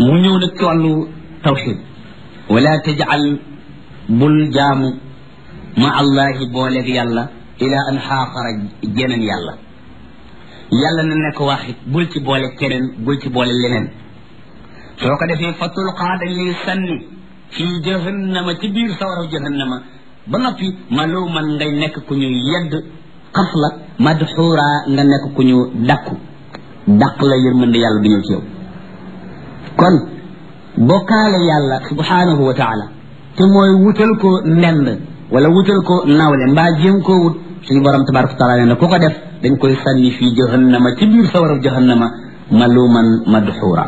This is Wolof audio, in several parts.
mu ñëw nag ci wàllu tawxid wala tajal bul jaamu ma allahi booleeg yàlla ila an xaaxara jeneen yàlla yàlla na nekk waxit bul ci boole keneen bul ci boole leneen soo ko defee fa tulqaa dañ lay sànni fii jahannama ci biir sawaraw jahannama ba noppi maluman ngay nekk ku ñu yedd xas la madxuura nga nekk ku ñu dakku daq la yërmande yàlla du ñëw ci yow kon bokkaale yàlla subhanahu wa taala te mooy wutal ko ndend wala wutal ko nawle mbaa jéem koo wut suñu borom tabaraka wa taala nee na ku ko def dañ koy sànni fii jahannama ci biir sawaraw jahannama maluman madxuura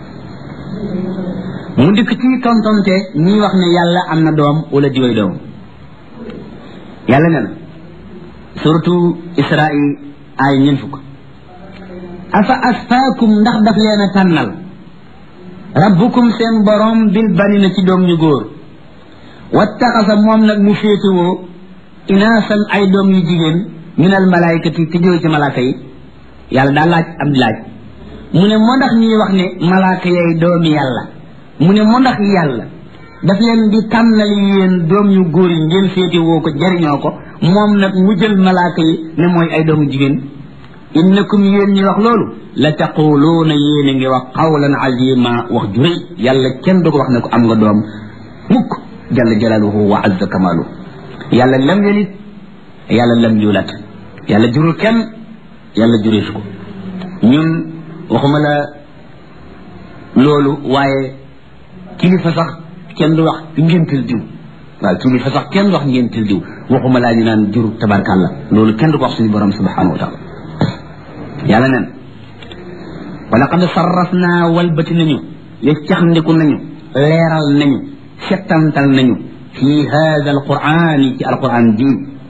mu dikk ci tontonte ñii wax ne yàlla am na doom wala diway doom yàlla ne na surtout israil ay ñeen fukk afa asfaakum ndax daf leen a tànnal rabbukum seen borom bil banina ci doom ñu góor wattaxasa moom nag mu féetewoo inaasan ay doom yu jigéen minal malaayikati te jóge ci malaaka yi yàlla daa laaj am laaj mu ne moo ndax ñuy wax ne malaaka yay doomi yàlla mu ne moo ndax yàlla daf leen di tànnal yéen doom yu góor yi ngeen féetewoo ko jariñoo ko moom nag mu jël malaaka yi ne mooy ay doomu jigéen innakum yéen ñi wax loolu la taquluuna yéen a ngi wax qawlan azima wax ju rëy yàlla kenn du ko wax ne ko am nga doom mukk jalla jalaaluhu wa azza kamaalu yàlla lam yelit yàlla lam yulat yàlla jurul kenn yàlla jureesu ko ñun waxuma la loolu waaye kilifa sax kenn du wax ngéntal diw waaw kilifa sax kenn du wax ngéntal diw waxuma laa ñu naan jur tabarkàlla loolu kenn du ko wax suñu borom subhanahu wa taala yàlla nen wala qad sarrafna walbati nañu yeccaxndiku nañu leeral nañu settantal nañu fi hada alqurani ci alquran ji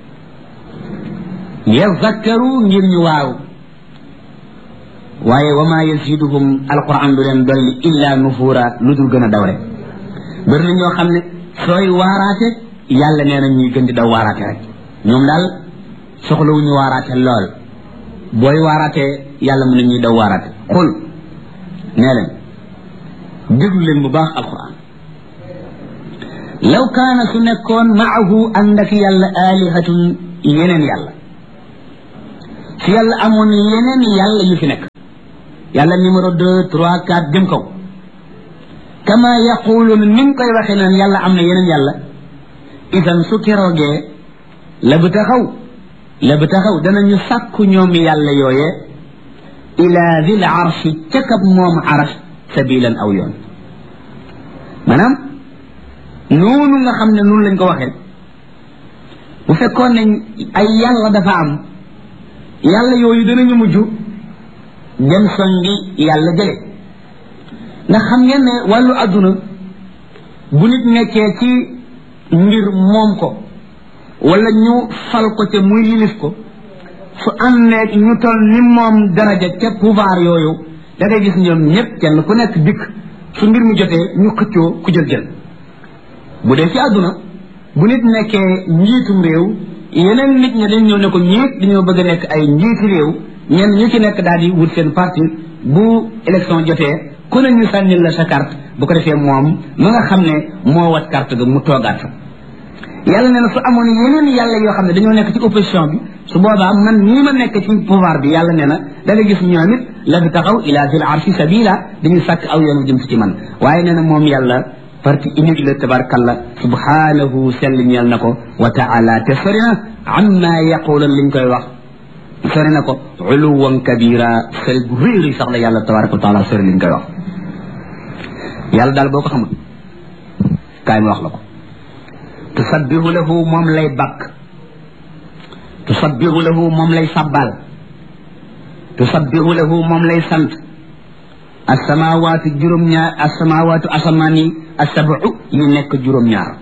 yazakkaru ngir ñu waaw waaye wa ma yaziduhum alquran du leen dolli illa nufuura lu dul gën a daw rek bëri na ñoo xam ne sooy waaraate yàlla nee na ñuy gën di daw waaraate rek ñoom daal soxlawuñu waaraate lool booy waaraatee yàlla mu ne ñuy daw waaraate xul nee leen déglu leen bu baax alquran law kaana su nekkoon maahu ànd ak yàlla aalihatun yeneen yàlla su yàlla amoon yeneen yàlla yu fi nekk yàlla numéro deux trois quatre jëm kaw kama yaquluun ni nga koy waxee naan yàlla am na yeneen yàlla idan su keroogee la bu taxaw la bu taxaw danañu sàkku ñoom yàlla yooye ila dil arshi ca kab moom arash sabilan aw yoon maanaam noonu nga xam ne noonu lañ ko waxee bu fekkoon ne ay yàlla dafa am yàlla yooyu danañu mujj dem songi yàlla jële ndax xam ngeen ne wàllu adduna bu nit nekkee ci mbir moom ko wala ñu fal ko te muy yilif ko su ànneeg ñu toll ni moom daraja ca pouvoir yooyu da ngay gis ñoom ñëpp kenn ku nekk dikk su mbir mu jotee ñu xëccoo ku jël jël bu dee ci àdduna bu nit nekkee njiitum réew yeneen nit ñi dañ ñëw ne ko ñiit dañoo bëgg a nekk ay njiiti réew ñenn ñu ci nekk daal di wut seen parti bu élection jotee ku ne ñu sànnil la sa carte bu ko defee moom ma nga xam ne moo wat carte ga mu toogaat fa yàlla nee na su amoon yeneen yàlla yoo xam ne dañoo nekk ci opposition bi su boobaa man nii ma nekk ci pouvoir bi yàlla nee na da nga gis ñoom it la bi taxaw ila zil arshi sabila dañuy sàkk aw yoonu jëm si ci man waaye nee na moom yàlla parti unique la tabarkalla subhanahu sell ñeel na ko wa taala te sori na amma yaqulan liñ koy wax sori na ko uluwan kabira sori gu réeri sax la yàlla tabaraka wa taala sori liñ koy wax yàlla daal boo ko xamul kaay ma wax la ko tusabbihu lahu moom lay bakk tusabbihu lahu moom lay sabbal tusabbihu lahu moom lay sant asamawaatu juróom-ñaar asamawaatu asamaan yi asabu yi nekk juróom-ñaar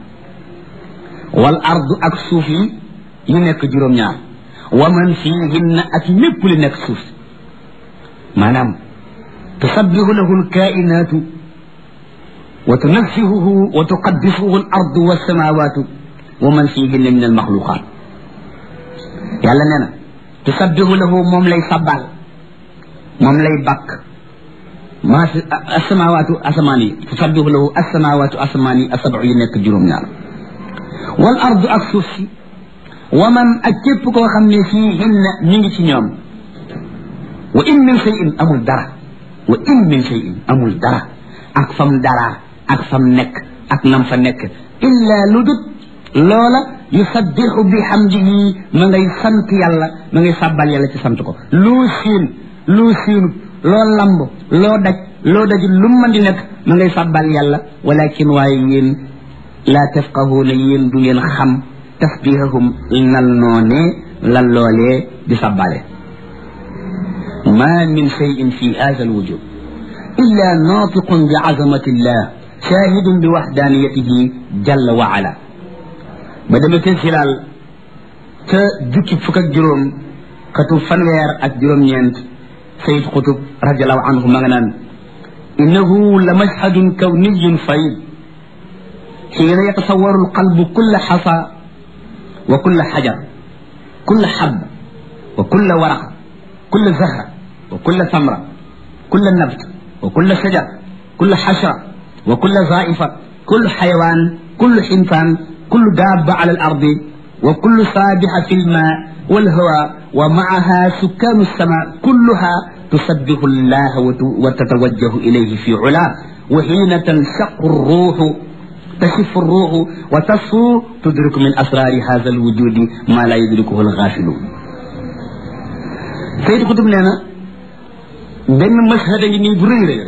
wal ardu ak suuf yi yi nekk juróom-ñaar wa man fiihinna ak lépp li nekk suuf maanaam tusabbihu lahu alkainaatu wa tunazzihuhu wa tuqaddisuhu al ardu wassamawatu wa man fiihinna min almaxluqaat yàlla nee na tusabbihu lahu moom lay sabbal moom lay bakk maa fi asamawaatu asamaan yi tusabbihu lahu asamawaatu asamaan yi asabu yi nekk juróom-ñaar wal ardu ak suuf si wa man ak képp koo xam ne fii hinna ñu ngi ci ñoom wa in min shay'in amul dara wa in min shay'in amul dara ak fam dara ak fam nekk ak nam fa nekk illa lu dut loola yusabbihu bi hamdihi ma ngay sant yàlla ma ngay sàbbal yàlla ci sant ko loo siin loo siinut loo lamb loo daj loo dajul lu mën di nekk ma ngay sàbbal yàlla walakin waaye yéen laa tafqahuuna yéen du ngeen xam tasbihahum nal noonee lan loolee di sàbbale ma min cheyin fi hada alwujud illa natiqun bi azamati llah shahidun bi waxdaniyatihi jalla wa ala ba dama te silaal ca jukki fukk ak juróom xatu fanweer ak juróom-ñeent sayid xutub radiallahu anhu ma nga naan innahu la mashhadun kawniyun fayd xiina yatasawaru alqalbu kulla xasa wa kulla xajar kulla xab wa kulla waraq kulla zahra wa kulla samra kulla nabt wa kulla shajar kulla xashra wa kulla zaifa kullu xayawaan kullu xintaan kullu daaba ala al ardi wa kullu saabixa fi lma walhawa wa maaha sukkaanu sama kulluha tusabbihu llaha wa tatawajjahu ilayhi fi ula wa xiina tanshaqu ruuxu tashifu ruuxu wa tasfu tudriku min asraari hada alwujudi ma la yudrikuhu alxaafiluun Sayid Xutub nee na benn mashhad a ngi nii bu rëy rëy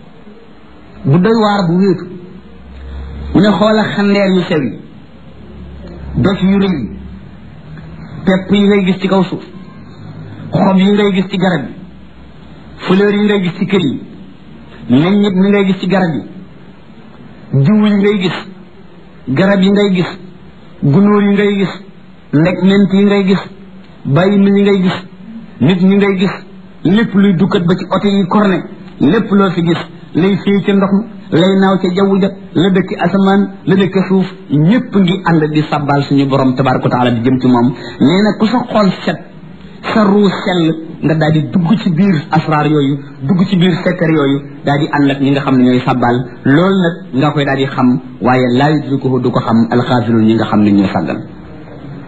bu doy waar bu wéetu mu ne xoola xandeer yu sew yi dof yu rëy yi pepp yi ngay gis ci kaw suuf xob yi ngay gis ci garab yi fleur yi ngay gis ci kër yi meññit mi ngay gis ci garab yi jiw yi ngay gis garab yi ngay gis gunóor yi ngay gis ndeg ment yi ngay gis bàyyi mi yi ngay gis nit ñi ngay gis lépp luy dukkat ba ci oto yi korne lépp loo fi gis lay féey ca ndox mi lay naaw ca jaww ja la dëkk asamaan la dëkk suuf ñépp ngi ànd di sabbal suñu borom tabaraka wa taala di jëm ci moom nee na ku sa xol set sa ruu sell nga daal di dugg ci biir asraar yooyu dugg ci biir sekkar yooyu daal di ànd ak ñi nga xam ne ñooy sabbal loolu nag nga koy daal di xam waaye laa yudrikuhu du ko xam alxaafiluun ñi nga xam ne ñoo sàggal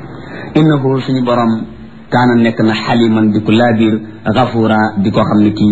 innahu suñu borom kaana nekk na xaliman di ko laabiir gafuura di ko xam ne kii